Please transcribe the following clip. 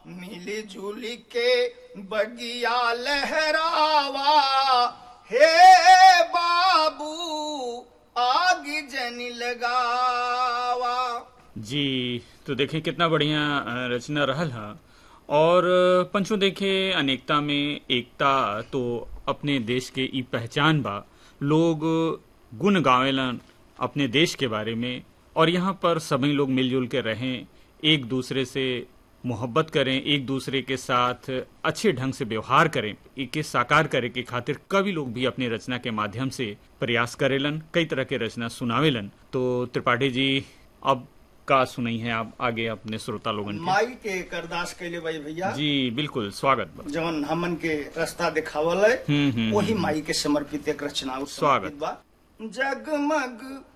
मिली जुली के बगिया लहरावा हे बाबू आग जनी लगावा जी तो देखें कितना बढ़िया अ, रचना रहल है और अ, पंचों देखे अनेकता में एकता तो अपने देश के ई पहचान बा लोग गुण गावेलन अपने देश के बारे में और यहाँ पर सभी लोग मिलजुल के रहें एक दूसरे से मोहब्बत करें एक दूसरे के साथ अच्छे ढंग से व्यवहार करें इके साकार करे के खातिर कवि लोग भी अपनी रचना के माध्यम से प्रयास करेलन कई तरह के रचना सुनावेलन तो त्रिपाठी जी अब का सुनई है आप आगे अपने श्रोता लोगन के माई के करदास कैले भाई भैया जी बिल्कुल स्वागत बा जवन हमन के रास्ता दिखावल है हम्म, हम्म, वही माई के समर्पित एक रचना स्वागत। बा जगमग